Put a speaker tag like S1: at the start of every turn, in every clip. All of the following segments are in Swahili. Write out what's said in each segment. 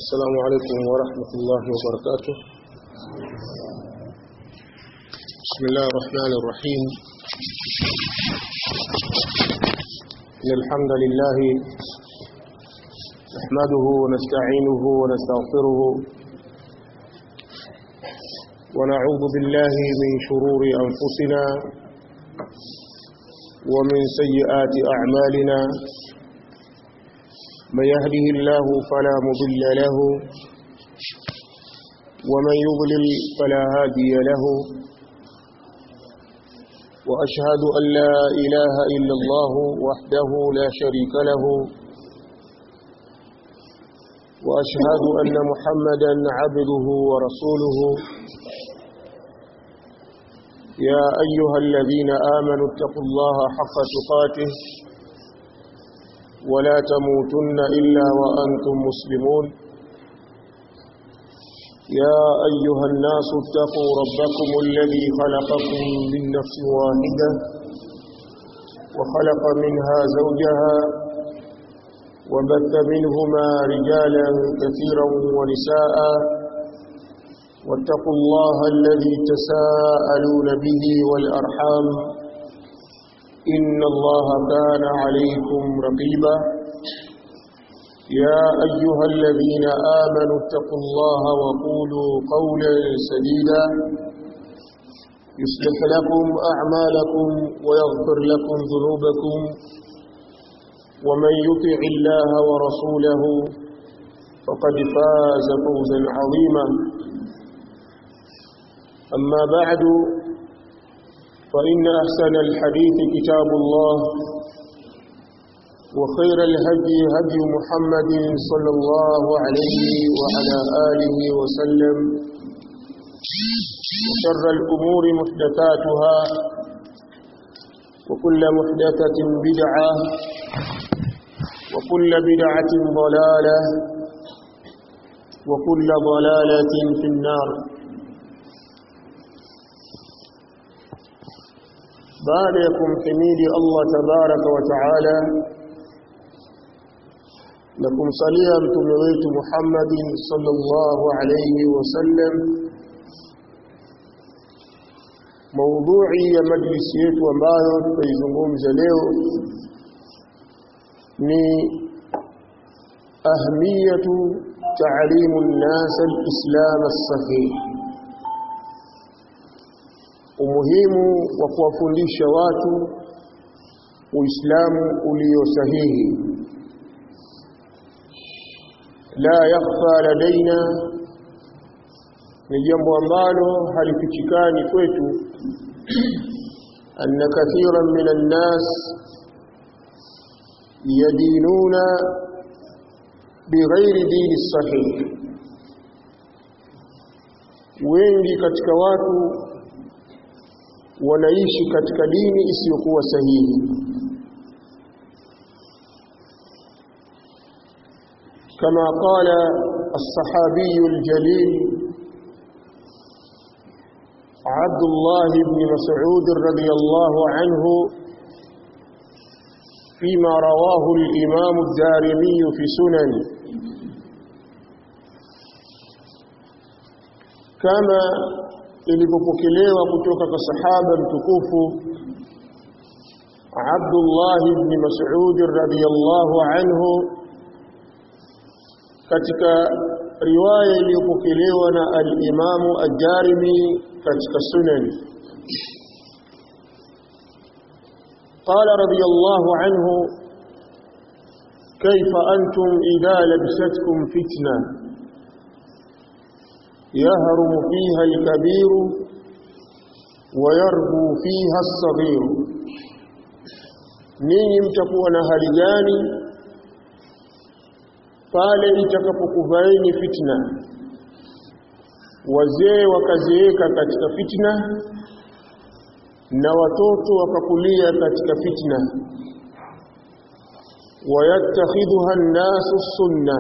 S1: السلام عليكم ورحمة الله وبركاته بسم الله الرحمن الرحيم إن الحمد لله نحمده ونستعينه ونستغفره ونعوذ بالله من شرور أنفسنا ومن سيئات أعمالنا من يهده الله فلا مضل له ومن يضلل فلا هادي له وأشهد أن لا إله إلا الله وحده لا شريك له وأشهد أن محمدا عبده ورسوله يا أيها الذين آمنوا اتقوا الله حق تقاته ولا تموتن إلا وأنتم مسلمون يا أيها الناس اتقوا ربكم الذي خلقكم من نفس واحدة وخلق منها زوجها وبث منهما رجالا كثيرا ونساء واتقوا الله الذي تساءلون به والأرحام إن الله كان عليكم رقيبا يا أيها الذين آمنوا اتقوا الله وقولوا قولا سديدا يصلح لكم أعمالكم ويغفر لكم ذنوبكم ومن يطع الله ورسوله فقد فاز فوزا عظيما أما بعد فإن أحسن الحديث كتاب الله وخير الهدي هدي محمد صلى الله عليه وعلى آله وسلم وشر الأمور محدثاتها وكل محدثة بدعة وكل بدعة ضلالة وكل ضلالة في النار baada ya kumhimidi Allah tabaraka wa taala na kumsalia mtume wetu Muhammadin sallallahu alayhi wasallam maudhui ya majlisi yetu ambayo tutaizungumza leo ni ahmiyatu ta'limu an-nas al-islam as-sahih umuhimu wa kuwafundisha watu uislamu ulio sahihi la yakhfa ladaina ni jambo ambalo halifichikani kwetu anna kathiran min an-nas yadinuna bighairi dini sahih wengi katika watu wanaishi katika dini isiyokuwa sahihi kama qala الصحابي الجليل عبد الله بن مسعود رضي الله عنه فيما رواه الإمام الدارمي في سنن كما ilipopokelewa kutoka kwa sahaba mtukufu Abdullah ibn Mas'ud radhiyallahu anhu katika riwaya iliyopokelewa na al-Imam ad-Darimi katika Sunan قال رضي الله عنه كيف أنتم إذا لبستكم فتنة يهرم فيها الكبير ويربو فيها الصغير ninyi mtakuwa na hali gani pale itakapokuvaeni fitna wazee wakazeeka katika fitna na watoto wakakulia katika fitna wayattakhidhuha an-nasu sunna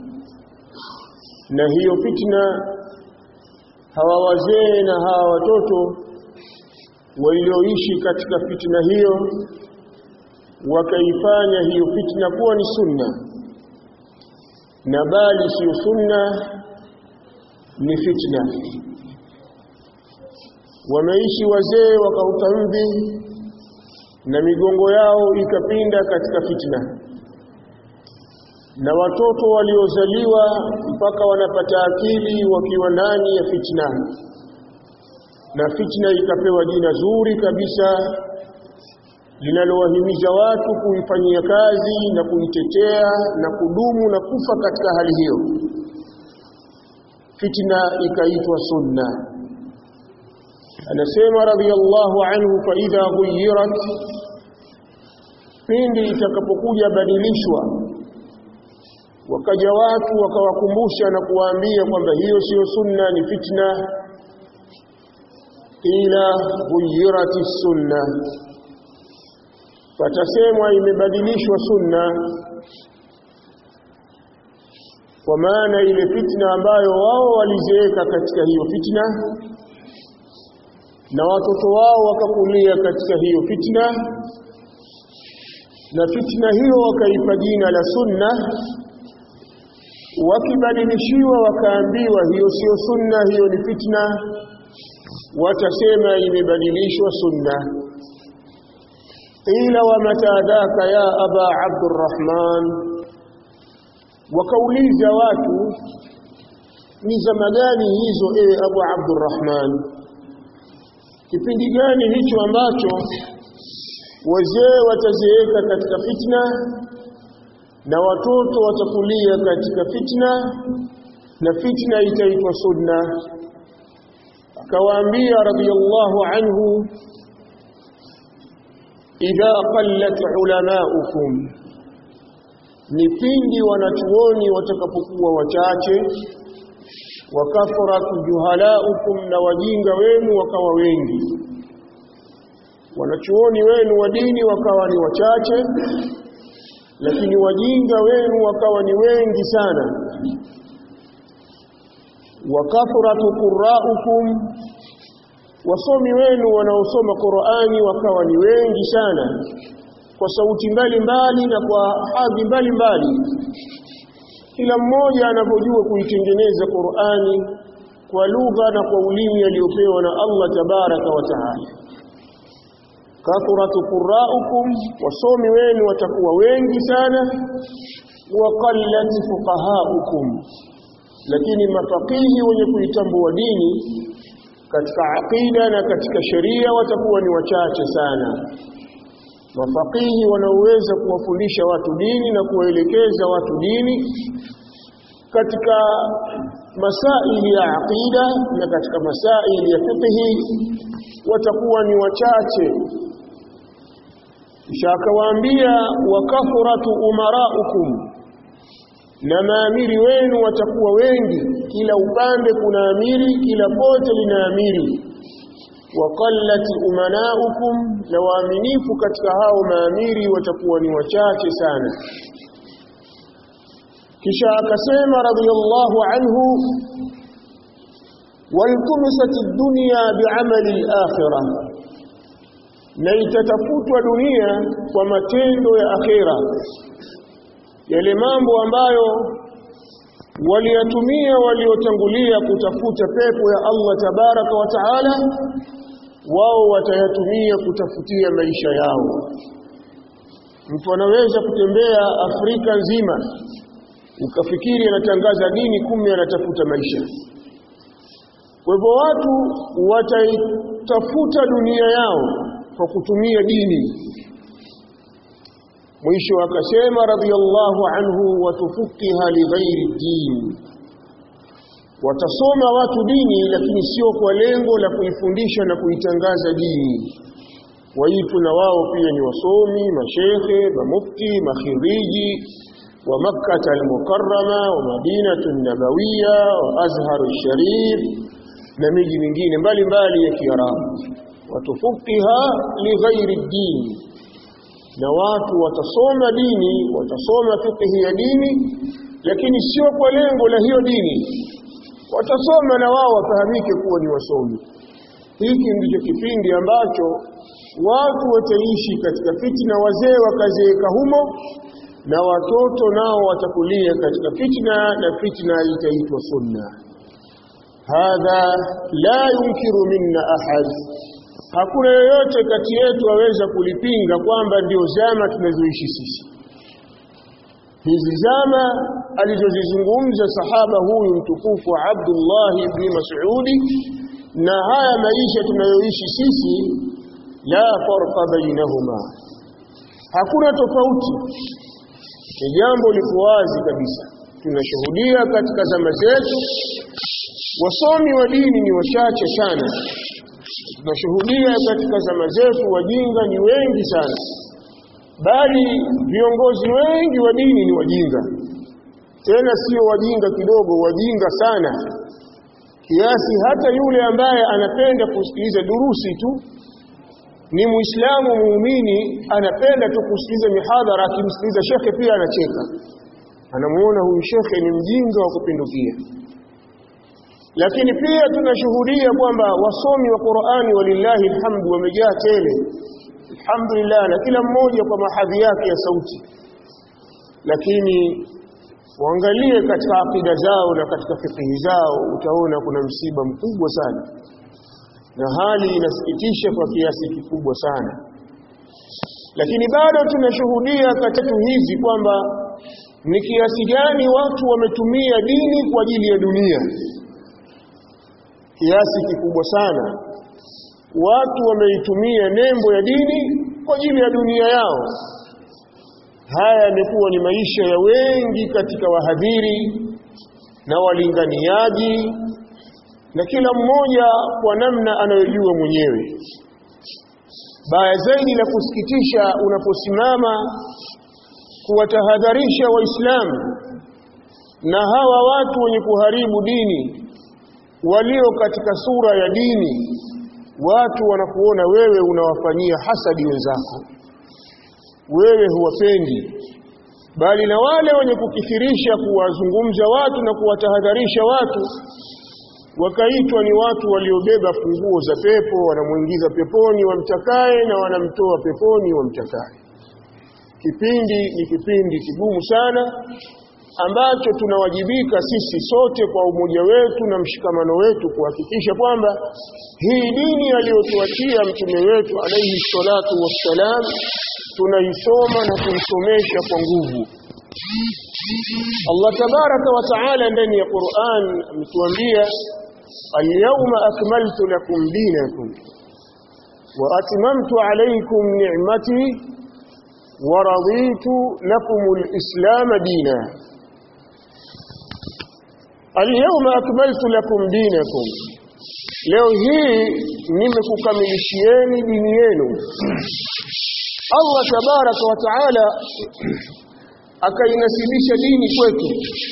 S1: na hiyo fitna hawa wazee na hawa watoto walioishi katika fitna hiyo wakaifanya hiyo fitna kuwa ni sunna na bali sio sunna ni fitna wameishi wazee wakauta mvi na migongo yao ikapinda katika fitna na watoto waliozaliwa mpaka wanapata akili wakiwa ndani ya fitna na fitna ikapewa jina zuri kabisa linalowahimiza watu kuifanyia kazi na kuitetea na kudumu na kufa katika hali hiyo fitna ikaitwa sunna anasema radhiallahu anhu fa idha ghuyirat pindi itakapokuja badilishwa wakaja watu wakawakumbusha na kuwaambia kwamba hiyo siyo sunna ni fitna ila ghuyirati sunna patasemwa imebadilishwa sunna kwa maana ile fitna ambayo wao walizeeka katika hiyo fitna na watoto wao wakakulia katika hiyo fitna na fitna hiyo wakaipa jina la sunna wakibadilishiwa wakaambiwa hiyo sio sunna hiyo ni fitna watasema imebadilishwa sunna qila wa mata dhaka ya aba abdurrahman wakauliza watu ni zama gani hizo ewe abu abdurrahman kipindi gani hicho ambacho wazee watazeeka katika fitna na watoto watakulia katika fitna na fitna itaitwa sunna akawaambia radiyallahu anhu idha qallat ulamaukum ni pindi wanachuoni watakapokuwa wachache wakathurat juhalaukum na wajinga wenu wakawa wengi wanachuoni wenu wa dini wakawa ni wachache lakini wajinga wenu wakawa ni wengi sana wakathuratu qurraukum wasomi wenu wanaosoma Qur'ani wakawa ni wengi sana kwa sauti mbalimbali na kwa hadhi mbalimbali kila mmoja anavyojua kuitengeneza Qur'ani kwa lugha na kwa ulimi aliyopewa na Allah tabaraka wa taala kathuratu qurraukum wasomi wenu watakuwa wengi sana wa qallat fuqahaukum lakini mafakihi wenye kuitambua dini katika aqida na katika sheria watakuwa ni wachache sana mafakihi wanaoweza kuwafundisha watu dini na kuwaelekeza watu dini katika masaili ya aqida na katika masaili ya fiqhi watakuwa ni wachache kisha akawaambia wakathuratu umaraukum na maamiri wenu watakuwa wengi kila upande kuna amiri kila pote lina amiri waqallat umanaukum na waaminifu katika hao maamiri watakuwa ni wachache sana kisha akasema radhiyallahu anhu waltumisat ad-dunya bi'amali al-akhirah na itatafutwa dunia kwa matendo ya akhera yale mambo ambayo waliyatumia waliotangulia kutafuta pepo ya Allah tabaraka wa taala wao watayatumia kutafutia maisha yao mtu anaweza kutembea Afrika nzima ukafikiri anatangaza dini kumbe anatafuta maisha kwa hivyo watu wataitafuta dunia yao kwa kutumia dini mwisho akasema radhiyallahu anhu watufukiha lighairi din watasoma watu dini lakini sio kwa lengo la kuifundisha na kuitangaza dini waitu na wao pia ni wasomi mashekhe mamufti makhiriji wa makkah al-mukarrama wa madinatu nabawiya wa azhar sharif na miji mingine mbalimbali ya kiarabu watufukiha lighairi din na watu watasoma dini watasoma fiqhi ya dini lakini sio kwa lengo la hiyo dini watasoma na wao wafahamike kuwa ni wasomi hiki ndicho kipindi ambacho watu wataishi katika fitna wazee wakazeeka humo na watoto nao watakulia katika fitna na fitna itaitwa sunna hadha la yunkiru minna ahad hakuna yoyote kati yetu aweza kulipinga kwamba ndio zama tunazoishi sisi hizi zama alizozizungumza sahaba huyu mtukufu Abdullah ibn Mas'udi na haya maisha tunayoishi sisi la farqa bainahuma hakuna tofauti ni jambo liko wazi kabisa tunashuhudia katika zama zetu wasomi wa dini ni wachache sana tunashuhudia katika zama zetu wajinga ni wengi sana bali viongozi wengi wa dini ni wajinga tena sio wajinga kidogo wajinga sana kiasi hata yule ambaye anapenda kusikiliza durusi tu ni muislamu muumini anapenda tu kusikiliza mihadhara akimsikiliza shekhe pia anacheka anamuona huyu shekhe ni mjinga wa kupindukia lakini pia tunashuhudia kwamba wasomi wa Qur'ani walillahi alhamdu wamejaa tele alhamdulillah na kila mmoja kwa mahadhi yake ya sauti lakini waangalie katika akida zao na katika fikihi zao utaona kuna msiba mkubwa sana na hali inasikitisha kwa kiasi kikubwa sana lakini bado tunashuhudia katika hizi kwamba ni kiasi gani watu wametumia dini kwa ajili ya dunia kiasi kikubwa sana watu wameitumia nembo ya dini kwa ajili ya dunia yao haya yamekuwa ni maisha ya wengi katika wahadhiri na walinganiaji na kila mmoja kwa namna anayojua mwenyewe baya zaidi la kusikitisha unaposimama kuwatahadharisha waislamu na hawa watu wenye kuharibu dini walio katika sura ya dini watu wanakuona wewe unawafanyia hasadi wenzako wewe huwapendi bali na wale wenye kukithirisha kuwazungumza watu na kuwatahadharisha watu wakaitwa ni watu waliobeba funguo za pepo wanamuingiza peponi wamtakaye na wanamtoa peponi wamtakaye kipindi ni kipindi kigumu sana ambacho tunawajibika sisi sote kwa umoja wetu na mshikamano wetu kuhakikisha kwamba hii dini aliyotuachia mtume wetu alayhi salatu wassalam tunaisoma na kuisomesha kwa nguvu Allah tabaraka wa taala ndani ya Qur'an ametuambia al-yawma akmaltu lakum dinakum wa atmamtu alaykum ni'mati wa raditu lakum al-islam dinan Al-yawma akmaltu lakum dinakum Leo hii nimekukamilishieni dini yenu Allah tabaraka wa taala akainasibisha dini kwetu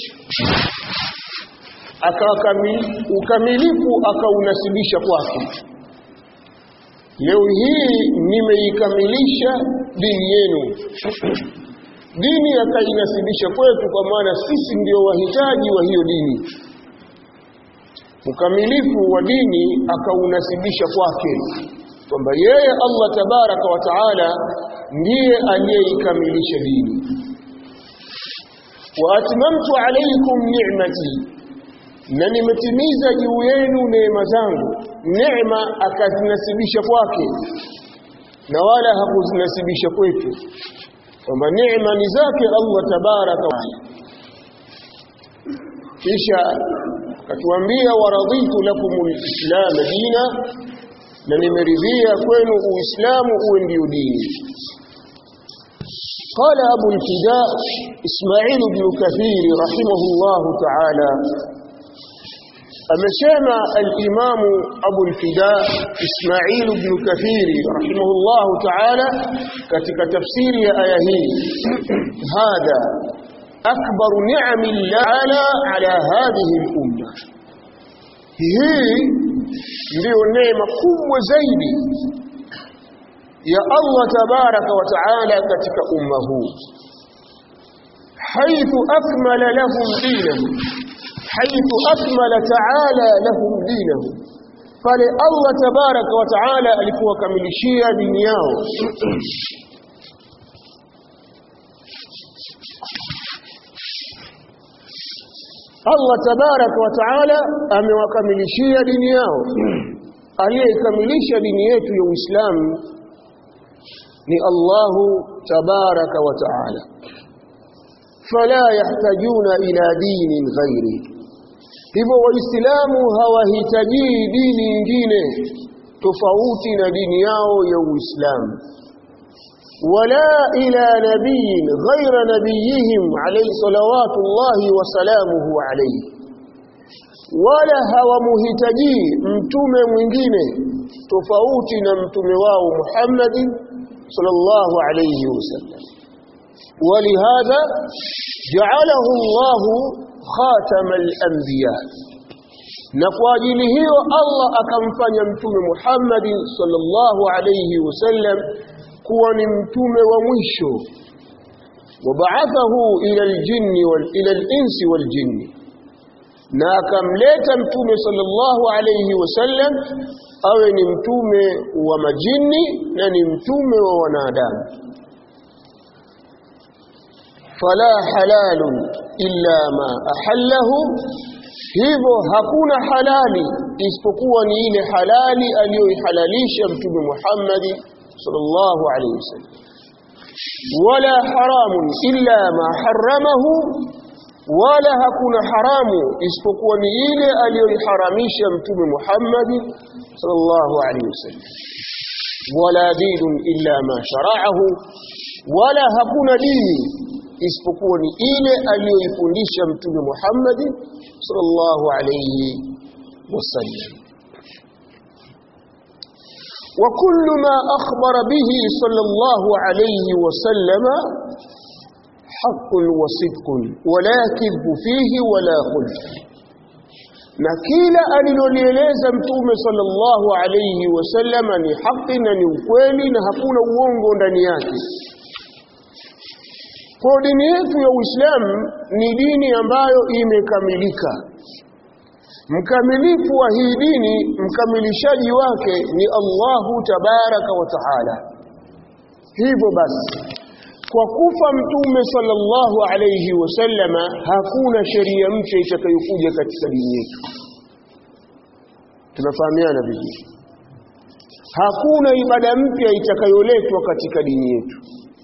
S1: ukamilifu akaunasibisha kwake leo hii nimeikamilisha dini yenu dini akainasibisha kwetu kwa maana sisi ndio wahitaji wa hiyo dini ukamilifu wa dini akaunasibisha kwake kwamba yeye Allah tabaraka wa taala ndiye aliyeikamilisha dini wa atmamtu alaykum ni'mati na nimetimiza juu yenu neema zangu neema akazinasibisha kwake na wala hakuzinasibisha kwetu kwamba neema ni zake Allah tabaraka wa kisha akatuambia waraditu lakumul islam dina na nimeridhia kwenu uislamu uwe ndio dini قال أبو الفداء إسماعيل بن كثير رحمه الله تعالى أمسيما الإمام أبو الفداء إسماعيل بن كثير رحمه الله تعالى كتك تفسير آيه هذا أكبر نعم الله على هذه الأمة هي ndio neema kubwa zaidi ya Allah tabaraka wa taala katika umma huu haithu akmala lahum dinahum haithu akmala taala lahum dinahum pale Allah tabaraka wa taala alipowakamilishia dini yao Allah tabaraka wa taala amewakamilishia dini yao aliyekamilisha dini yetu ya Uislamu ni Allahu tabaraka wa taala fala yahtajuna ila dinin ghairi hivyo waislamu hawahitaji dini nyingine tofauti na dini yao ya Uislamu wala ila nabiyin ghaira nabiyihim alayhi salawatu llahi wa salamuhu alayhi wala hawamuhitaji mtume mwingine tofauti na mtume wao Muhammad sallallahu alayhi wasallam ولهذا جعله الله خاتم الأنبياء na kwa ajili hiyo Allah akamfanya mtume Muhammad sallallahu alayhi wasallam kuwa ni mtume wa mwisho wabaathahu ila aljinni wal ila alinsi waljinni na akamleta mtume sallallahu alayhi wasallam awe ni mtume wa majini na ni mtume wa wanadamu fala halalun illa ma ahallahu hivyo hakuna halali isipokuwa ni ile halali aliyoihalalisha mtume Muhammad sallallahu alayhi wasallam wala haramun illa ma haramahu wala hakuna haramu isipokuwa ni ile aliyoiharamisha mtume Muhammad sallallahu alayhi wasallam wala dinun illa ma shara'ahu wala hakuna dini isipokuwa ni ile aliyoifundisha mtume Muhammad sallallahu alayhi wasallam وكل ما أخبر به صلى الله عليه وسلم حق وصدق ولا كذب فيه ولا خلف na kila alilolieleza mtume sallallahu alayhi wasallam ni haki na ni ukweli na hakuna uongo ndani yake kwa dini yetu ya Uislamu ni dini ambayo imekamilika mkamilifu wa hii dini mkamilishaji wake ni Allahu tabaraka wa taala hivyo basi kwa kufa mtume sallallahu alayhi wasallama hakuna sheria mpya itakayokuja katika dini yetu tunafahamiana vizuri hakuna ibada mpya itakayoletwa katika dini yetu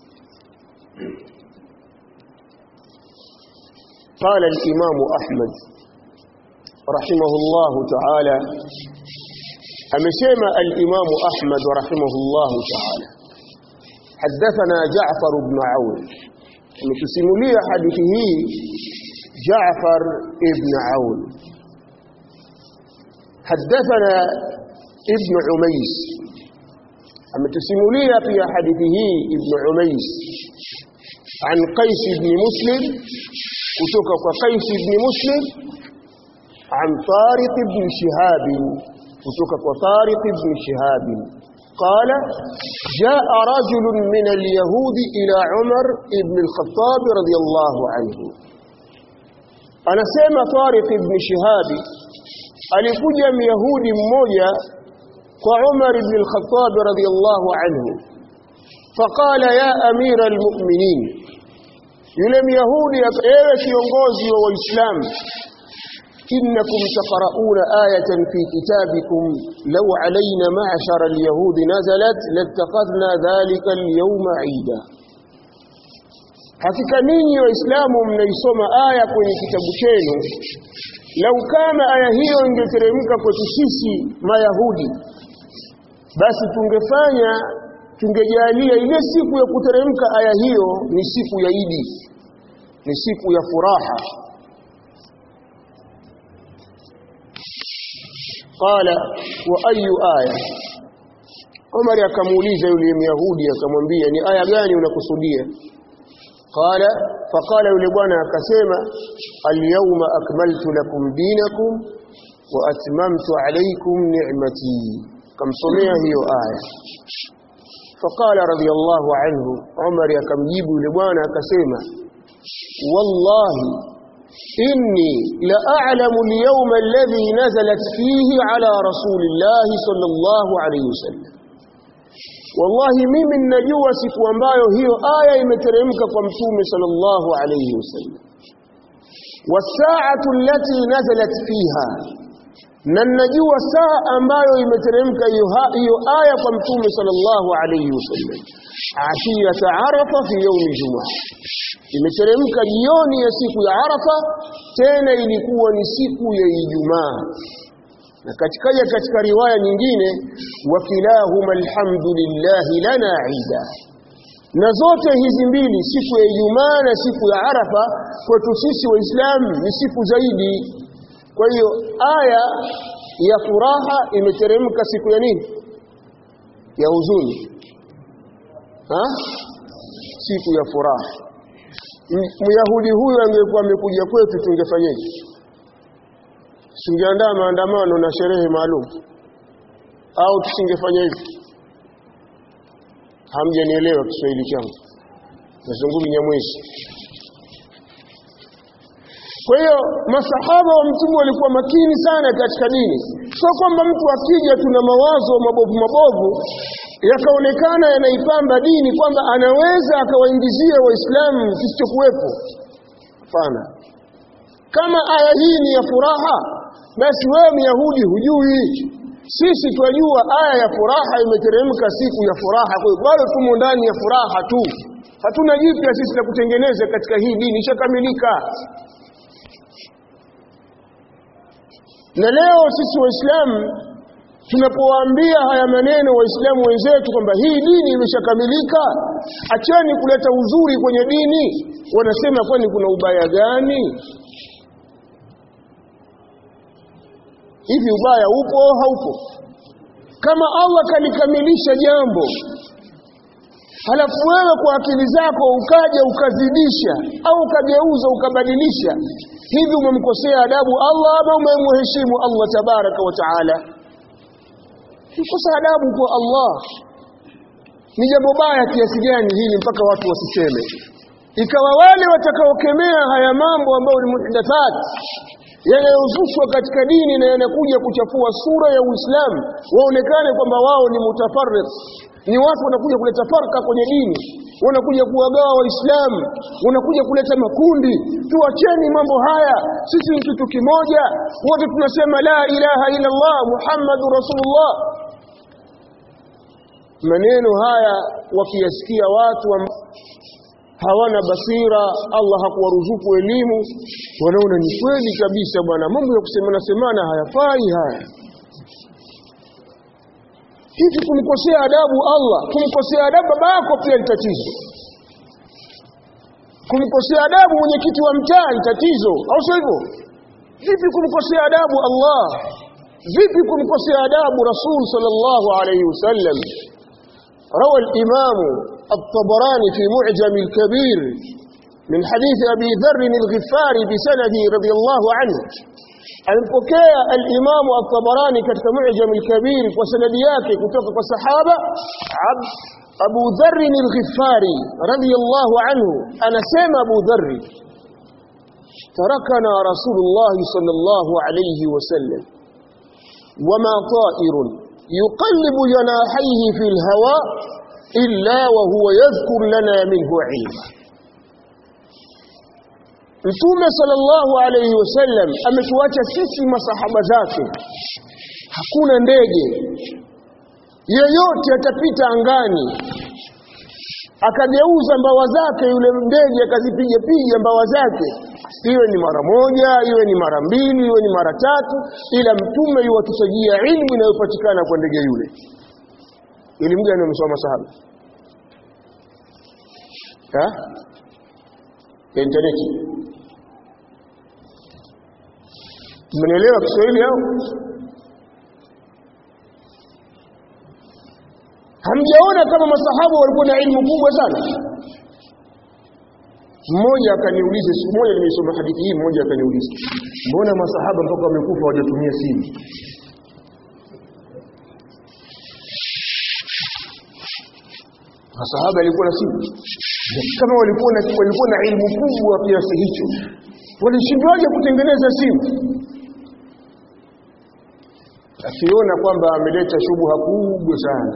S1: قال الإمام أحمد رحمه الله تعالى أمسيما الإمام أحمد رحمه الله تعالى حدثنا جعفر بن عون متسمولي حديثه جعفر بن عون حدثنا ابن عميس متسمولي في حديثه ابن عميس عن قيس بن مسلم kutoka kwa Qais ibn Muslim an Tariq ibn Shihab kutoka kwa Tariq ibn Shihab قال جاء رجل من اليهود إلى عمر ابن الخطاب رضي الله عنه أنا سيما طارق ابن شهاب alikuja myahudi mmoja kwa Umar ibn al-Khattab radiyallahu anhu faqala ya amira al-mu'minin yule myahudi ewe kiongozi wa waislamu innakum taqra'una ayatan fi kitabikum law alayna ma'shara al-yahud nazalat lattaqadna dhalika al-yawma 'ida hakika ninyi waislamu mnaisoma aya kwenye kitabu chenu lau kama aya hiyo ingeteremka kwetu sisi mayahudi basi tungefanya tungejalia ile siku ya kuteremka aya hiyo ni siku ya Idi ni siku ya furaha qala wa ayu aya Umar akamuuliza yule Myahudi akamwambia ni aya gani unakusudia qala faqala yule bwana akasema al-yawma akmaltu lakum dinakum wa atmamtu alaykum ni'mati kamsomea hiyo aya فقال رضي الله عنه عمر يكمجيب لبوانا كسيما والله إني لأعلم اليوم الذي نزلت فيه على رسول الله صلى الله عليه وسلم والله mimi ninajua siku ambayo hiyo aya imeteremka kwa mtume sallallahu alayhi wasallam wasaatu allati nazalat fiha na najua saa ambayo imeteremka hiyo aya kwa mtume sallallahu alayhi wasallam ashiyata arafa fi yaumi jumaa imeteremka jioni ya siku ya arafa tena ilikuwa ni siku ya ijumaa na katika katika riwaya nyingine wakilahuma alhamdulillahi lana ida na zote hizi mbili siku ya ijumaa na siku ya arafa kwetu sisi waislamu ni siku zaidi kwa hiyo aya ya furaha imeteremka siku ya nini ya huzuni ha? siku ya furaha myahudi huyu angekuwa amekuja kwetu tungefanyeje tungeandaa maandamano na sherehe maalum au tusingefanya hivi hamjanielewa Kiswahili changu nazungumza Nyamwezi kwa hiyo masahaba wa mtume walikuwa makini sana katika dini sio kwamba mtu akija tuna mawazo mabovu mabovu yakaonekana yanaipamba dini kwamba anaweza akawaingizia waislamu kisichokuwepo hapana kama aya hii ni ya furaha basi wewe myahudi hujui sisi twajua aya ya furaha imeteremka siku ya furaha kwa hiyo bado tumo ndani ya furaha tu hatuna jipya sisi la kutengeneza katika hii dini ishakamilika na leo sisi waislamu tunapowaambia haya maneno waislamu wenzetu kwamba hii dini imeshakamilika acheni kuleta uzuri kwenye dini wanasema kwani kuna ubaya gani hivi ubaya upo au haupo kama Allah kalikamilisha jambo halafu wewe kwa akili zako ukaja ukazidisha au ukageuza ukabadilisha hivi umemkosea adabu Allah ama umemheshimu Allah tabaraka wa taala kukosa adabu kwa Allah ni jambo baya kiasi gani hili mpaka watu wasiseme ikawa wale watakaokemea haya mambo ambayo ni muhdathat yanayozushwa katika dini na yanakuja kuchafua sura ya Uislamu waonekane kwamba wao ni mutafarriq ni watu wanakuja kuleta farka kwenye dini wanakuja kuwagawa waislamu wanakuja kuleta makundi tuacheni mambo haya sisi ni kitu kimoja wote tunasema la ilaha illa Allah Muhammadu Rasulullah maneno haya wakiyasikia watu hawana basira Allah hakuwaruzuku elimu wanaona ni kweli kabisa bwana mambo ya kusemana semana hayafai haya hivi kumkosea adabu Allah kumkosea adabu babako pia ni tatizo kumkosea adabu mwenyekiti wa mtaa ni tatizo au sio hivyo vipi kumkosea adabu Allah vipi kumkosea adabu Rasul sallallahu alayhi wasallam روى الإمام الطبراني في معجم الكبير من حديث أبي ذر الغفاري بسنده رضي الله عنه alimpokea al-Imam at-Tabarani katika Mu'jam al-Kabir kwa sanadi yake kutoka kwa sahaba Abu Dharr al-Ghifari radiyallahu anhu anasema Abu Dharr tarakana Rasulullah sallallahu alayhi wasallam wama ta'irun yuqallibu janahihi fi al-hawa illa wa huwa yadhkur lana minhu 'ilma Mtume sallallahu alayhi wasallam ametuacha sisi masahaba zake. Hakuna ndege yeyote atapita angani akageuza mbawa zake yule ndege akazipiga piga mbawa zake iwe ni mara moja iwe ni mara mbili iwe ni mara tatu ila mtume yuwatusajia ilmu inayopatikana kwa ndege yule elimu gani wamesoma masahaba ha interneti Mmenielewa Kiswahili au? Hamjaona kama masahaba walikuwa na ilmu kubwa sana? Mmoja akaniuliza siku moja nimesoma hadithi hii, mmoja akaniuliza, mbona masahaba mpaka wamekufa hawajatumia simu? Masahaba walikuwa na simu kama walikuwa na walikuwa na ilmu kubwa kiasi hicho walishindwaje kutengeneza simu akiona kwamba ameleta shubha kubwa sana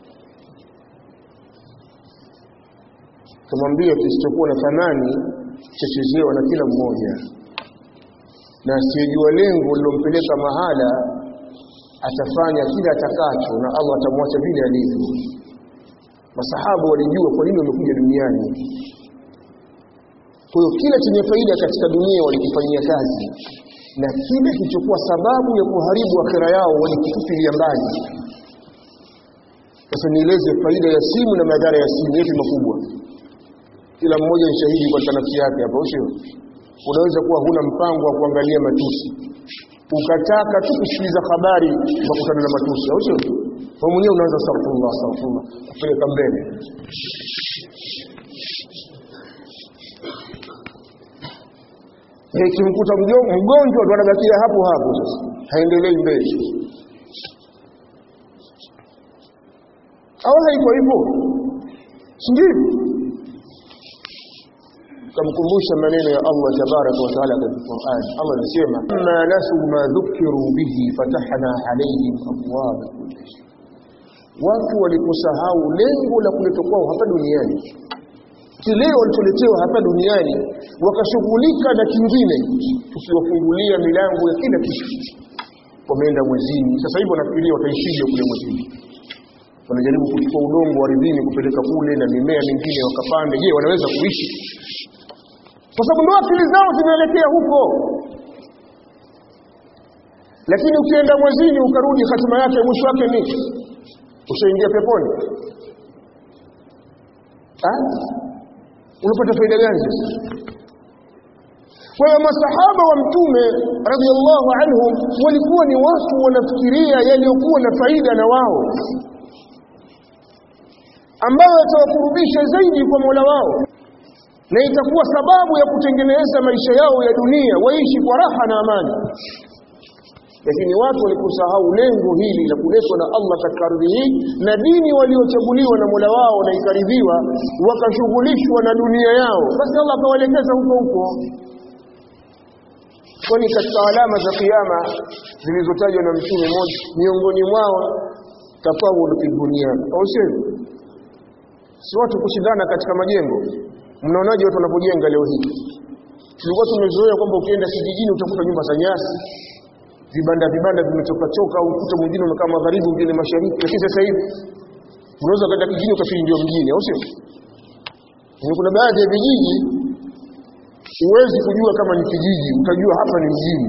S1: tumwambia kisichokuwa na thamani chechezewa na kila mmoja na asiyejua lengo lilompeleka mahala atafanya kila atakacho na Allah atamwacha vile alivyo masahaba walijua kwa nini wamekuja duniani kwa hiyo kila chenye faida katika dunia walikifanyia kazi na kile kilichokuwa sababu ya kuharibu akhira yao walikitupilia mbali sasa nieleze faida ya simu na madhara ya simu yetu makubwa kila mmoja ni shahidi kwa nafsi yake hapa sio unaweza kuwa huna mpango wa kuangalia matusi ukataka tu kusikiliza habari ukakutana na matusi au sio wewe mwenyewe unaanza astaghfirullah astaghfirullah kupeleka mbele ikimkuta mgonjwa ndo anabakia hapo hapo sasa haendelei mbele au haiko hivyo sindio kamkumbusha maneno ya Allah tabaraka wa taala katika Qur'an Allah anasema ma nasu ma dhukiru bihi fatahna alayhim abwaba watu waliposahau lengo la kuletwa kwao hapa duniani kile walicholetewa hapa duniani wakashughulika na kingine tukiwafungulia milango ya kila kitu wameenda mwezini sasa hivi wanafikiria wataishije kule mwezini wanajaribu kuchukua udongo ardhini kupeleka kule na mimea mingine wakapande je wanaweza kuishi kwa sababu ndio akili zao zinaelekea huko lakini ukienda mwezini ukarudi hatima yake mwisho wake ni ushaingia peponi ah unapata faida gani sasa kwa hiyo masahaba wa mtume radhiallahu anhum walikuwa ni watu wanafikiria yaliyokuwa na faida na wao ambayo yatawakurubisha zaidi kwa Mola wao na itakuwa sababu ya kutengeneza maisha yao ya dunia waishi kwa raha na amani lakini watu walikusahau lengo hili la kuletwa na Allah katika ardhi hii na dini waliochaguliwa na Mola wao na ikaridhiwa wakashughulishwa na dunia yao basi Allah akawaelekeza huko huko kwani katika alama za kiyama zilizotajwa na mtume mmoja miongoni mwao tafawul fi dunia au sio si watu kushindana katika majengo mnaonaje watu wanapojenga leo hii tulikuwa tumezoea kwamba ukienda kijijini utakuta nyumba za nyasi vibanda vibanda vimechoka choka au ukuta mwingine umekaa magharibi mwingine mashariki lakini sasa hivi unaweza kwenda kijijini ukafikiri ndio mjini au sio kuna baadhi ya vijiji huwezi kujua kama ni kijiji utajua hapa ni mjini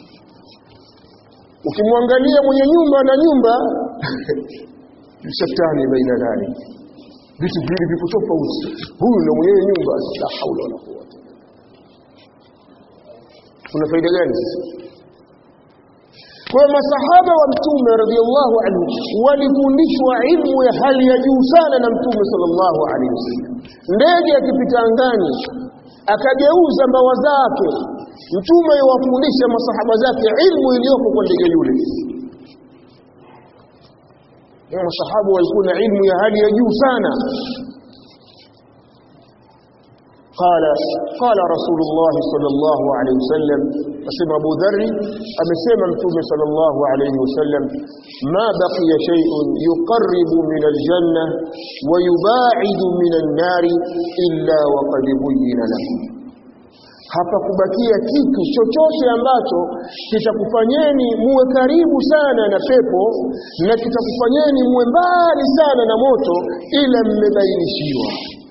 S1: ukimwangalia mwenye nyumba na nyumba shetani baina dhali vitu viwili viko tofauti huyu ndio mwenyewe nyumba la haula wala quwwata kuna faida gani sasa kwa masahaba wa mtume radhiallahu anhu walifundishwa ilmu ya hali ya juu sana na mtume sallallahu alaihi wasallam ndege akipita angani akageuza mbawa zake mtume yawafundisha masahaba zake ilmu iliyoko kwa ndege yule masahaba walikuwa na ilmu ya hali ya juu sana قال قال رسول الله صلى الله عليه وسلم اسمع ابو ذر امسما متوم صلى الله عليه وسلم ما بقي شيء يقرب من الجنه ويباعد من النار الا وقد بين له hapakubakia kitu chochote ambacho kitakufanyeni muwe karibu sana na pepo na kitakufanyeni muwe mbali sana na moto ila mmebainishiwa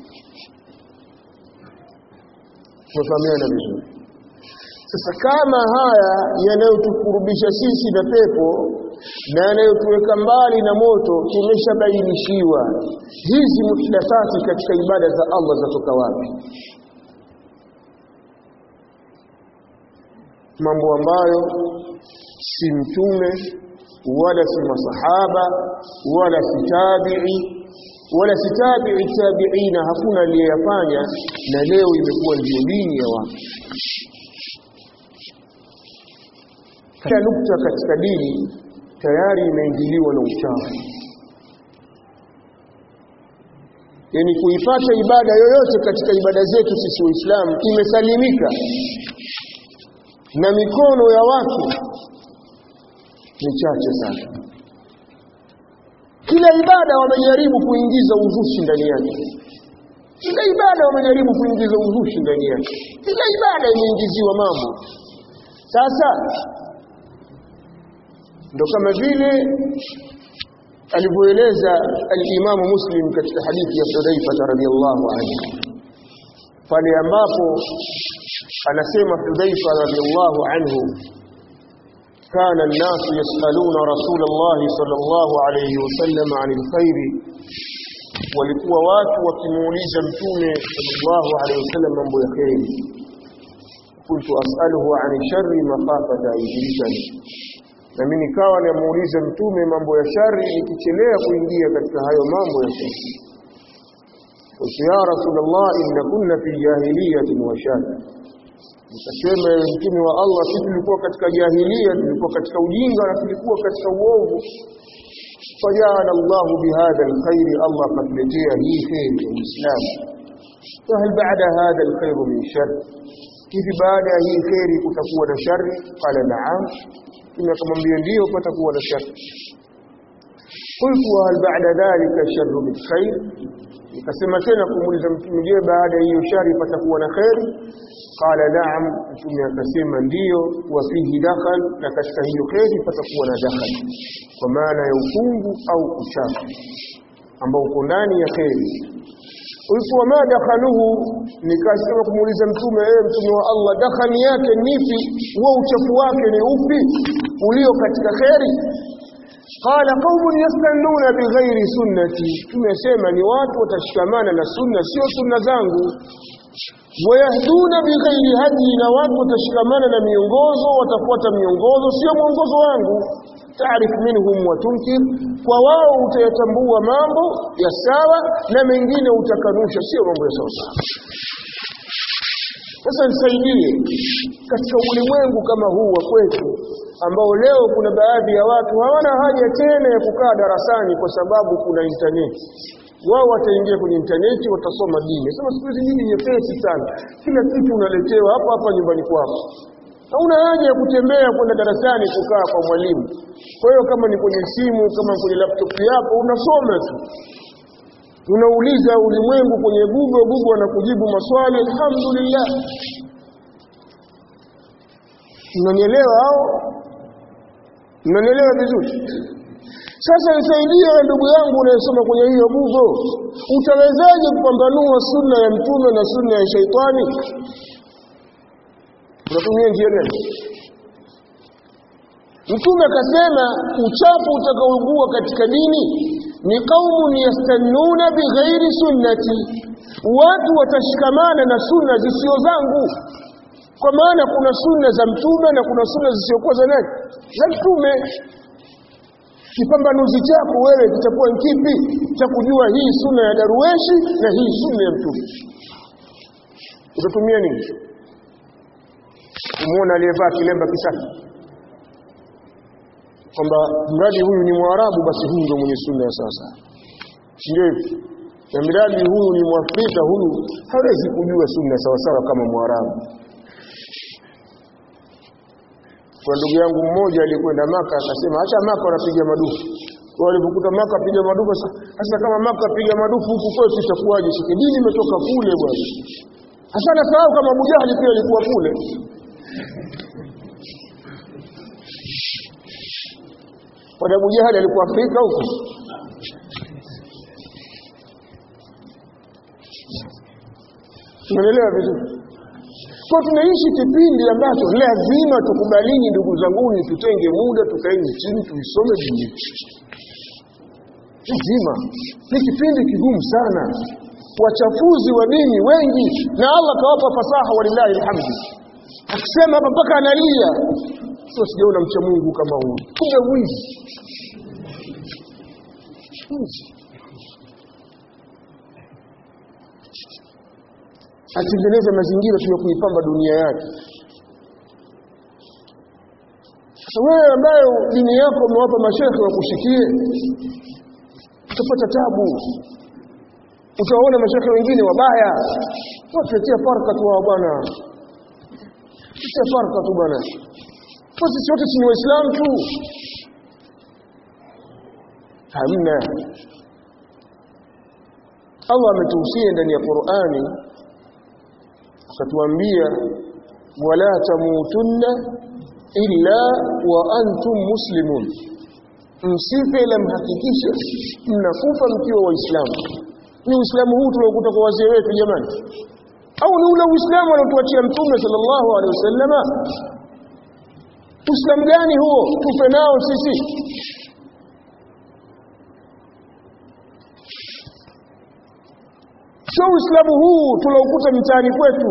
S1: tumefahamiana vizuri sasa kama haya yanayotukurubisha sisi na pepo na yanayotuweka mbali na moto tumeshabainishiwa hizi muhdathati katika ibada za Allah zatoka wapi mambo ambayo si mtume wala si masahaba wala si tabi'i wala si tabi'i tabi'ina hakuna aliyeyafanya na leo imekuwa ndio dini ya watu kila nukta katika dini tayari imeingiliwa na uchafu yani kuipata ibada yoyote katika ibada zetu sisi waislamu imesalimika na mikono ya watu ni chache sana kila ibada wamejaribu kuingiza uzushi ndani yake kila ibada wamejaribu kuingiza uzushi ndani yake kila ibada imeingiziwa mambo sasa ndo kama vile alivyoeleza al-Imamu Muslim katika hadithi ya Hudhaifa radhiyallahu anhu pale ambapo anasema Hudhaifa radhiyallahu anhu كان الناس يسألون رسول الله صلى الله عليه وسلم عن الخير walikuwa watu wakimuuliza mtume sallallahu alaihi wasallam mambo ya kheri kuntu as'aluhu an sharri makhafata yudrikani na mimi nikawa namuuliza mtume mambo ya shari nikichelea kuingia katika hayo mambo ya shari qultu ya rasulullah inna kunna fi jahiliyatin wa shar nikasema mtume wa Allah sisi tulikuwa katika jahilia tulikuwa katika ujinga na tulikuwa katika uovu فجعل الله بهذا الخير الله قد لجيه هي خير الإسلام فهل بعد هذا الخير من شر كيف بعد هي خير كتكون شر قال نعم إنك من بينديه فتكون شر قلت وهل بعد ذلك شر من خير nikasema tena kumuuliza mtume je baada ya hiyo shari patakuwa na kheri qala naam mtume akasema ndiyo wa fihi dakhal na katika hiyo kheri patakuwa na dakhal kwa maana ya ukungu au uchafu ambao uko ndani ya kheri qultu wama dakhaluhu nikasema kumuuliza mtume ewe mtume wa Allah dakhali yake nipi huo uchafu wake ni upi ulio katika kheri قال قوم يستنون بغير سنتي tumesema ni watu watashikamana na sunna sio sunna zangu wayahduna bighairi hadi na watu watashikamana na miongozo watafuata miongozo sio mwongozo wangu taarif minhum wa tunkir kwa wao utayatambua mambo ya sawa na mengine utakanusha sio mambo ya sawa sasa nisaidie katika ulimwengu kama huu wa kwetu ambao leo kuna baadhi ya watu hawana haja tena ya kukaa darasani kwa sababu kuna intaneti wao wataingia kwenye intaneti watasoma dini sema siku hizi dini nyepesi sana kila kitu unaletewa hapa hapa nyumbani kwako hauna haja ya kutembea kwenda darasani kukaa kwa mwalimu kwa hiyo kama ni kwenye simu kama kwenye laptop yako unasoma tu unauliza ulimwengu kwenye google google anakujibu maswali alhamdulillah mnanielewa hao mnanielewa vizuri sasa nisaidie ndugu yangu unayesoma kwenye hiyo google utawezaje kupambanua sunna ya mtume na sunna ya shaitani unatumia njia gani mtume akasema uchafu utakaougua katika dini ni kaumun yastannuna bighairi sunnati watu watashikamana na sunna zisio zangu kwa maana kuna sunna za mtume na kuna sunna zisiokuwa za nani za mtume kipambanuzi chako wewe kitakuwa kipi cha kujua hii sunna ya daruweshi na hii sunna ya mtume utatumia nini kumuona aliyevaa kilemba kisafi kwamba mradi huyu ni mwarabu basi huyu ndio mwenye sunna ya sasa ndio na miradi huyu ni mwafrika huyu hawezi kujua sunna sawa sawa kama mwarabu kwa ndugu yangu mmoja alikwenda maka akasema acha maka wanapiga madufu walipokuta maka piga madufu sasa kama maka piga madufu huku kwetu itakuwaje sisi dini imetoka kule bwana hasa nasahau kama Abu Jahali pia alikuwa kule kwa Abu Jahali alikuwa Afrika huko Unaelewa vizuri kwa tunaishi kipindi ambacho lazima tukubalini ndugu zanguni tutenge muda tukaeni chini tuisome dini lazima ni kipindi kigumu sana wachafuzi wa dini wengi na Allah kawapa fasaha walillahi alhamdu akisema hapa mpaka analia sio sijaona mcha Mungu kama huyu kumbe mwizi atengeneze mazingira tu ya kuipamba dunia yake sasa wewe ambaye dini yako umewapa mashekhe wakushikie utapata tabu utaona mashekhe wengine wabaya watuletea farka tu wao bwana tuletea farka tu bwana sisi wote si ni waislamu tu hamna Allah ametuhusia ndani ya Qur'ani akatuambia wala tamutunna illa wa antum muslimun msife ila mhakikishe mnakufa mkiwa waislamu ni uislamu huu tuliokuta kwa wazee wetu jamani au ni ule uislamu aliotuachia mtume sallallahu alaihi wasallama uislamu gani huo tufe nao sisi sio uislamu huu tuloukuta mtaani kwetu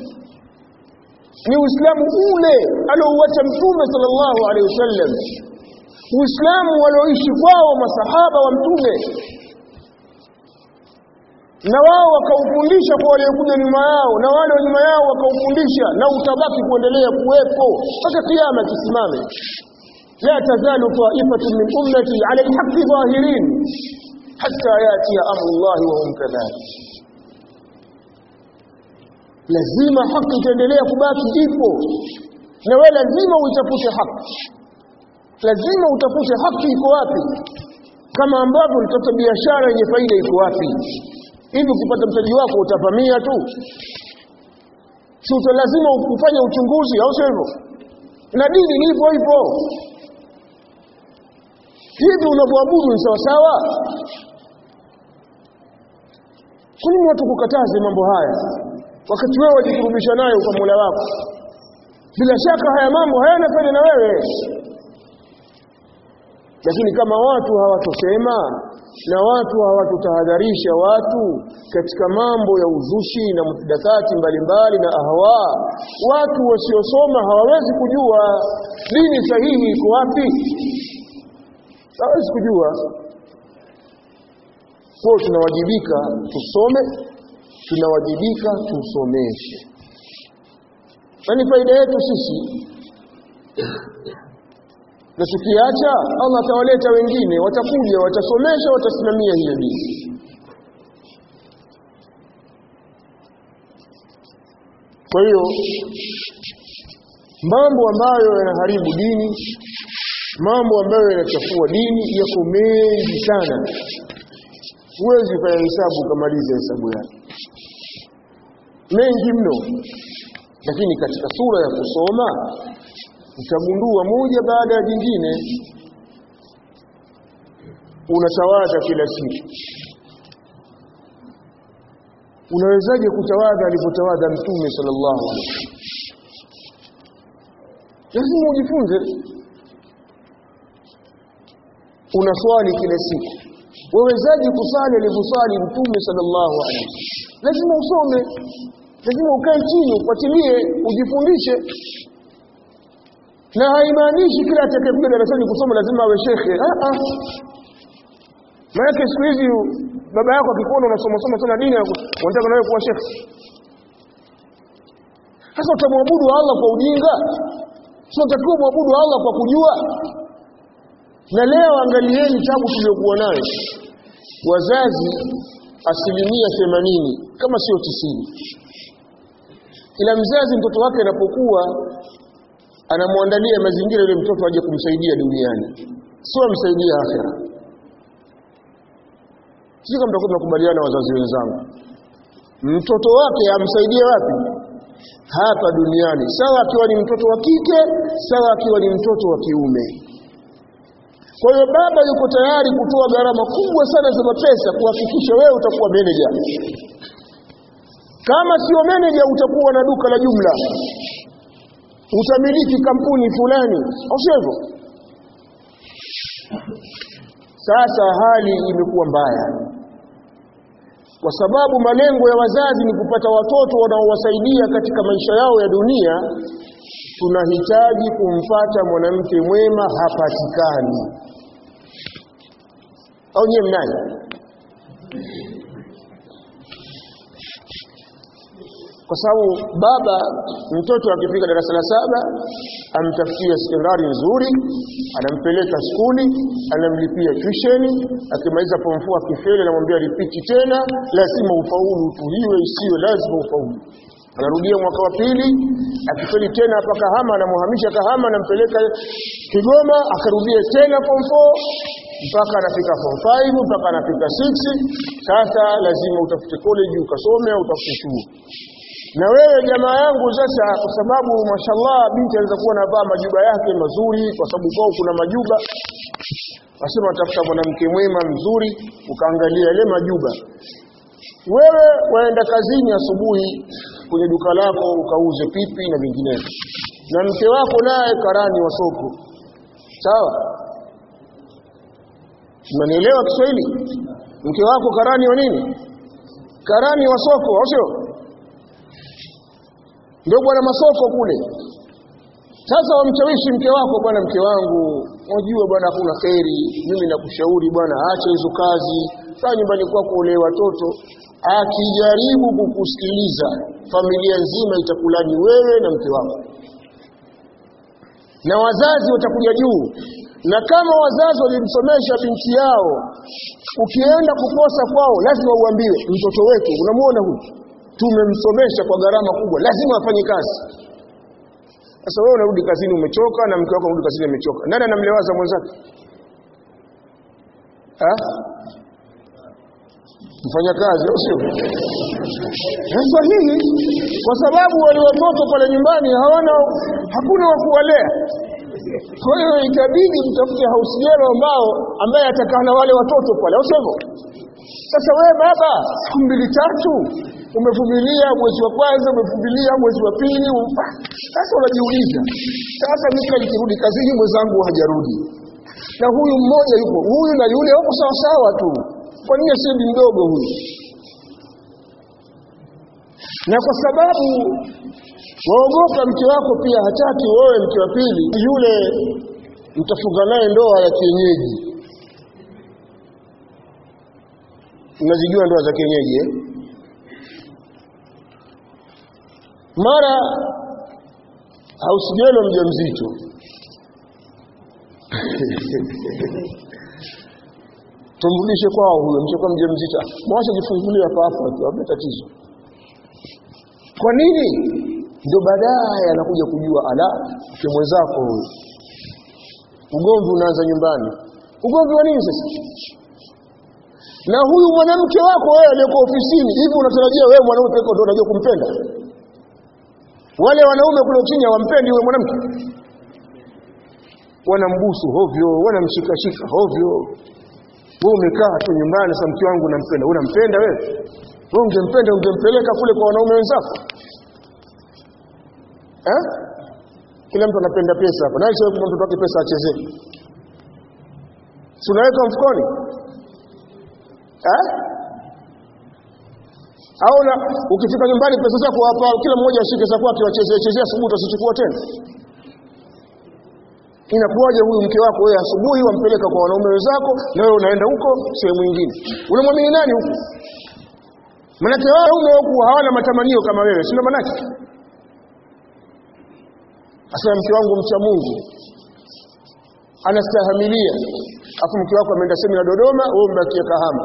S1: ni uislamu ule aliouacha mtume sallallahu alaihi wasallam uislamu walioishi kwao masahaba wa mtume na wao wakaufundisha kwa waliokuja nyuma yao na wale wa nyuma yao wakaufundisha na utabaki kuendelea kuwepo mpaka kiyama kisimame la tazalu ta'ifatun min ummati 'ala al-haqqi zahirin hatta yati amru Allah wa hum kadhalik lazima haki itaendelea kubaki ipo na wewe lazima uitafute haki lazima utafute haki iko wapi kama ambavyo ulitafuta biashara yenye faida iko wapi hivi ukipata mtaji wako utavamia tu si lazima ufanye uchunguzi au sio hivyo na dini ni hivyo hivyo hivi unavyoabudu ni sawa sawa kwa nini watu kukataze mambo haya wakati wewe wajikurubisha nayo kwa Mola wako bila shaka haya mambo hayana faida na wewe lakini kama watu hawatosema na watu hawatutahadharisha watu katika mambo ya uzushi na muhdathati mbalimbali na ahwa watu wasiosoma hawawezi kujua dini sahihi iko wapi hawawezi kujua kwa tunawajibika tusome tunawajibika tusomeshe na ni faida yetu sisi na tukiacha Allah atawaleta wengine watakuja watasomesha watasimamia hiyo dini kwa hiyo mambo ambayo yanaharibu dini mambo ambayo yanachafua dini yako mengi sana huwezi kufanya hesabu ukamaliza hesabu yake mengi mno lakini katika sura ya kusoma utagundua moja baada ya jingine unatawadha kila siku unawezaje kutawadha alipotawadha mtume sallallahu alaihi wasallam lazima ujifunze unaswali kila siku wawezaje kusali alivyosali mtume sallallahu alaihi wasallam lazima usome lazima ukae chini ufuatilie ujifundishe na haimaanishi kila atakayekuja darasani kusoma lazima awe shekhe ah ah maana siku hizi baba yako akikuona unasoma soma sana dini unataka nawe kuwa shekhe sasa utamwabudu Allah kwa ujinga sio utakiwa muabudu Allah kwa kujua na leo angalieni tabu tuliyokuwa nayo wazazi asilimia themanini kama sio tisini kila mzazi mtoto wake anapokuwa anamwandalia mazingira yule mtoto aje kumsaidia duniani sio amsaidia akhera sisi kama tutakuwa tunakubaliana wazazi wenzangu mtoto wake amsaidie wapi hapa duniani sawa akiwa ni mtoto wa kike sawa akiwa ni mtoto wa kiume kwa hiyo baba yuko tayari kutoa gharama kubwa sana za mapesa kuhakikisha wewe utakuwa manager kama sio manager utakuwa na duka la jumla utamiliki kampuni fulani au sivyo sasa hali imekuwa mbaya kwa sababu malengo ya wazazi ni kupata watoto wanaowasaidia katika maisha yao ya dunia tunahitaji kumpata mwanamke mwema hapatikani au nyewe mnaye kwa sababu baba mtoto akifika darasa la saba amtafutia sekondari nzuri anampeleka skuli anamlipia tusheni akimaliza form 4 akifeli anamwambia ripiti tena lazima ufaulu tuliwe isiyo lazima ufaulu anarudia mwaka wa pili akifeli tena hapa Kahama anamuhamisha Kahama anampeleka Kigoma akarudia tena form 4 mpaka anafika form 5 mpaka anafika 6 sasa lazima utafute college ukasome au utafute chuo na wewe jamaa yangu sasa kwa sababu mashallah binti anaweza kuwa anavaa majuba yake mazuri kwa sababu kwao kuna majuba wasema watafuta mwanamke mwema mzuri ukaangalia yale majuba wewe waenda kazini asubuhi kwenye duka lako ukauze pipi na vinginevyo na mke wako naye karani wa soko sawa unanielewa Kiswahili mke wako karani wa nini karani wa soko au sio ndio bwana masoko kule sasa wamshawishi mke wako bwana mke wangu unajua bwana hakuna kheri mimi nakushauri bwana acha hizo kazi kaa nyumbani kwako ule watoto akijaribu kukusikiliza familia nzima itakulani wewe na mke wako na wazazi watakuja juu na kama wazazi walimsomesha binti yao ukienda kukosa kwao lazima uambiwe mtoto wetu unamuona huyu tumemsomesha kwa gharama kubwa lazima afanye kazi sasa wewe unarudi kazini umechoka na mke wako unarudi kazini amechoka nani anamlewaza mwenzake ah mfanya kazi au sio sahihi kwa sababu wale watoto pale nyumbani hawana hakuna wa kuwalea kwa hiyo itabidi mtafute hausijero ambao ambaye atakaa na wale watoto pale au sivyo sasa wewe baba siku mbili tatu umevumilia mwezi wa kwanza umevumilia mwezi wa pili sasa unajiuliza sasa mimi kila nikirudi kazini mwenzangu hajarudi na huyu mmoja yupo huyu na yule wako sawa sawa tu kwa nini asiye mdogo huyu na kwa sababu waogopa mke wako pia hataki wewe mke wa pili yule mtafunga naye ndoa ya kienyeji unazijua ndoa za kienyeji eh? mara hausijelo mjamzito tumrudishe kwao huyo mchokuwa mjamzito mwache jifungulie hapa hapa tu hamna tatizo kwa nini ndio baadaye anakuja kujua ala mke mwenzako huyo ugomvi unaanza nyumbani ugomvi wa nini sasa na huyu mwanamke wako wewe aliyeko ofisini hivi unatarajia wewe mwanaume pekee ndio unajua kumpenda wale wanaume kule chini hawampendi yule mwanamke wanambusu hovyo wanamshikashika hovyo wewe umekaa tu nyumbani sasa mke wangu nampenda unampenda wewe wewe ungempenda ungempeleka kule kwa wanaume wenzako eh kila mtu anapenda pesa hapa nani sio mtoto wake pesa achezee si unaweka mfukoni eh au na ukifika nyumbani pesa zako hapa kila mmoja ashike za kwake wachezee chezea asubuhi utasichukua tena inakuwaje huyu mke wako wewe asubuhi wampeleka kwa wanaume wenzako na wewe unaenda huko sehemu nyingine unamwamini nani huko manake wao wanaume huku hawana matamanio kama wewe sio manake asema mke wangu mcha Mungu anastahimilia afu mke wako ameenda semina Dodoma wewe umebakia Kahama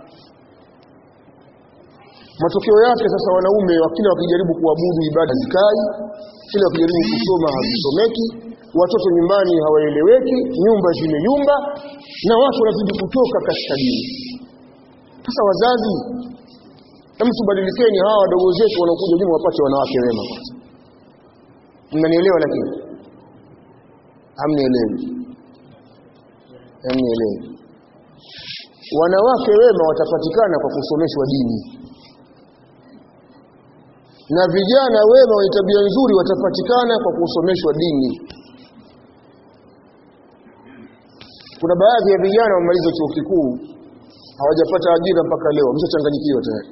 S1: matokeo yake sasa wanaume wakila wakijaribu kuabudu ibada zikai kila wakijaribu kusoma hazisomeki watoto nyumbani hawaeleweki nyumba zimeyumba na watu wanazidi kutoka katika dini sasa wazazi hebu tubadilikeni hawa wadogo zetu wanaokuja nyuma wapate wanawake wema kwanza mnanielewa lakini hamnielewi hamnielewi wanawake wema watapatikana kwa kusomeshwa dini na vijana wema wenye tabia nzuri watapatikana kwa kusomeshwa dini kuna baadhi ya vijana wamaliza chuo kikuu hawajapata ajira mpaka leo wameshachanganyikiwa tayari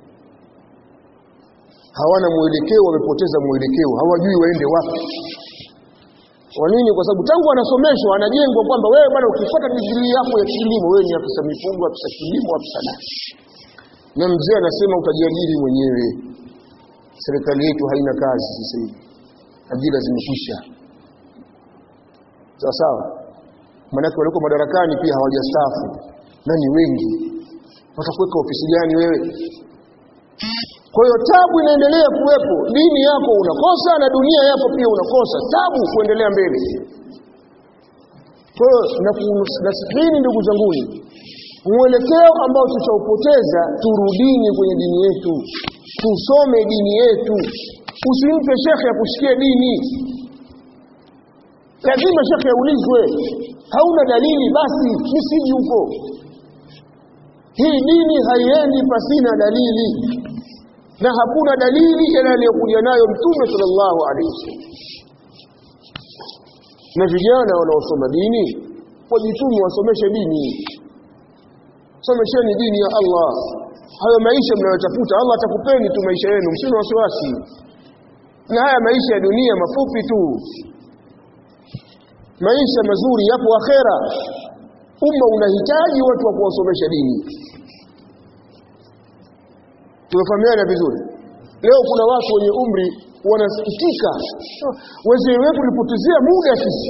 S1: hawana mwelekeo wamepoteza mwelekeo hawajui waende wapi kwa nini kwa sababu tangu anasomeshwa anajengwa kwamba wewe bwana ukifuata digrii yako ya kilimo wewe ni afisa mifugo afisa kilimo afisa nani na mzee anasema utajiajiri mwenyewe serikali yetu haina kazi sasa hivi ajira zimekwisha sawa sawa maanake walioko madarakani pia hawajastaafu na ni wengi watakuweka ofisi gani wewe kwa hiyo tabu inaendelea kuwepo dini yako unakosa na dunia yako pia unakosa tabu kuendelea mbele kwa hiyo nasikini ndugu zanguni mwelekeo ambao tutaupoteza turudini kwenye dini yetu tusome dini yetu usimpe shekhe ya kusikia dini lazima shekhe aulizwe hauna dalili basi misiji huko hii dini haiendi pasina dalili na hakuna dalili ila aliyokuja nayo mtume sallallahu alaihi wasallam na vijana wanaosoma dini wajitume wasomeshe dini somesheni dini ya Allah hayo maisha mnayotafuta Allah atakupeni tu maisha yenu msina wasiwasi na haya maisha ya dunia mafupi tu maisha mazuri yapo akhera umma unahitaji watu wa kuwasomesha dini tumefahamiana vizuri leo kuna watu wenye umri wanasikitika wazee wetu tulipotezea muda sisi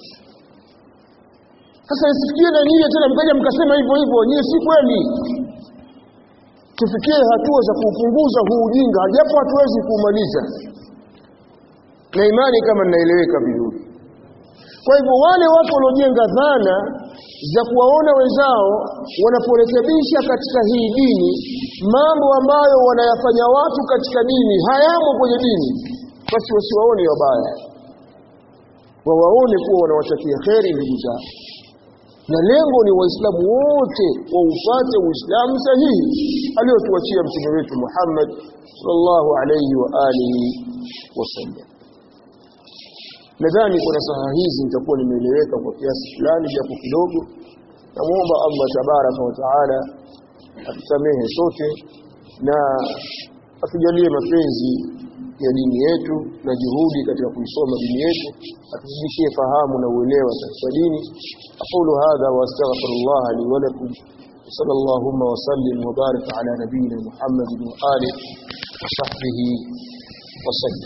S1: sasa isifikie na nyinyi tena mkaja mkasema hivyo hivyo nyinyi si kweli tufikie hatua za kuupunguza huu ujinga japo hatuwezi kuumaliza na imani kama ninaeleweka vizuri kwa hivyo wale watu waliojenga dhana za kuwaona wenzao wanaporekebisha katika hii dini mambo ambayo wanayafanya watu katika dini hayamo kwenye dini basi wasiwaone wabaya wawaone kuwa wanawatakia kheri ndugu zao na lengo ni waislamu wote waufate uislamu sahihi aliyotuachia mtume wetu Muhammad sallallahu alayhi wa alihi wasallam nadhani kwa nasaha hizi nitakuwa nimeeleweka kwa kiasi fulani japo kidogo namuomba Allah tabaraka wa taala atusamehe sote na atujalie mapenzi ya dini yetu na juhudi katika kuisoma dini yetu atuzidishie fahamu na uelewa katika dini aqulu hadha wa astaghfirullah li wa lakum صلى اللهم وسلم وبارك على نبينا محمد وآله وصحبه وسلم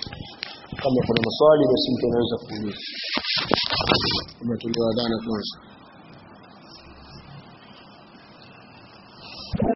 S1: kama kuna maswali basi mtu anaweza kuuliza kama tulioadhana kwanza